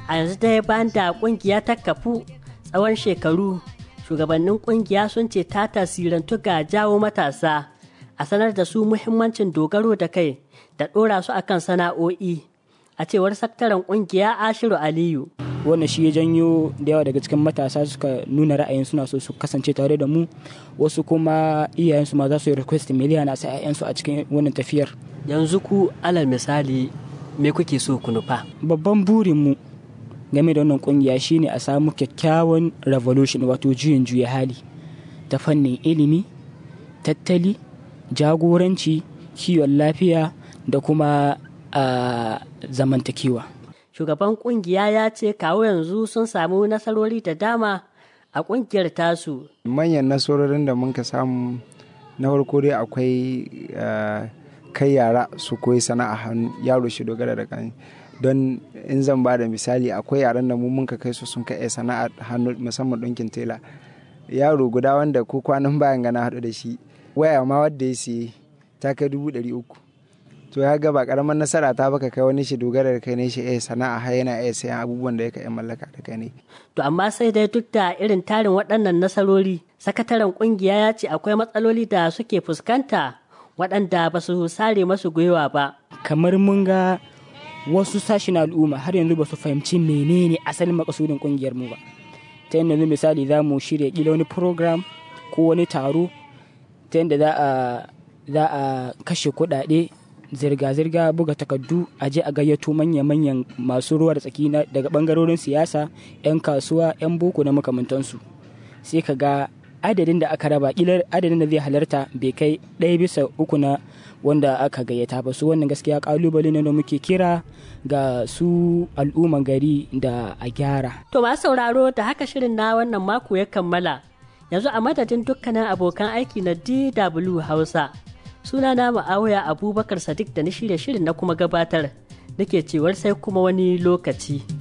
a yanzu dai bayan da kungiya ta kafu tsawon shekaru shugabannin kungiya sun ce ta tasirantu ga jawo matasa a sanar da su muhimmancin dogaro da kai da ɗora su akan sana'o'i a cewar sakataren kungiya ashiru aliyu wannan shi ya janyo da yawa daga cikin matasa suka nuna ra'ayin suna so su kasance tare da mu wasu kuma iyayensu ma za su yi request miliyan a sa 'ya'yansu a cikin wannan tafiyar yanzu ku alal misali me kuke so ku nufa babban burinmu game da wannan kungiya shine a samu kyakkyawan revolution wato juyin juya hali ta fannin ilimi tattali jagoranci kiwon lafiya da kuma a zamantakewa shugaban kungiya ya ce kawo yanzu sun samu nasarori da dama a kungiyar tasu manyan nasarorin da muka samu na farko dai akwai kai yara su koyi sana'a hannu yaro shi dogara da kan don in zan ba da misali akwai yaran da mu muka kai su sun kai sana'a hannu musamman ɗinkin tela yaro guda wanda ko kwanan bayan gana haɗu da shi waya ma wadda ya siye ta kai dubu ɗari uku to ya ga ba karamar nasara ta baka kai wani shi dogara da kai ne shi eh sana'a har yana iya sayan abubuwan da ya kai mallaka da kai ne to amma sai dai duk da irin tarin waɗannan nasarori sakataren kungiya ya ce akwai matsaloli da suke fuskanta waɗanda ba su sare masu gwiwa ba kamar mun ga wasu sashen al'umma har yanzu ba su fahimci menene asalin makasudin kungiyar mu ba ta yadda yanzu misali za mu shirya kila wani program ko wani taro ta yadda za a za a kashe kuɗaɗe zirga-zirga buga takardu a je a gayyato manya-manyan masu ruwa da tsaki daga bangarorin siyasa 'yan kasuwa 'yan boko na makamantansu sai ka ga adadin da aka raba kilar adadin da zai halarta bai kai ɗaya bisa uku na wanda aka gayyata ba su wannan gaskiya kalubale ne da muke kira ga su al'umman gari da a gyara to masu sauraro da haka shirin na wannan mako ya kammala yanzu a madadin dukkanin abokan aiki na dw hausa suna na ma'awaya abubakar sadiq da na shirya shirin na kuma gabatar nake cewar sai kuma wani lokaci.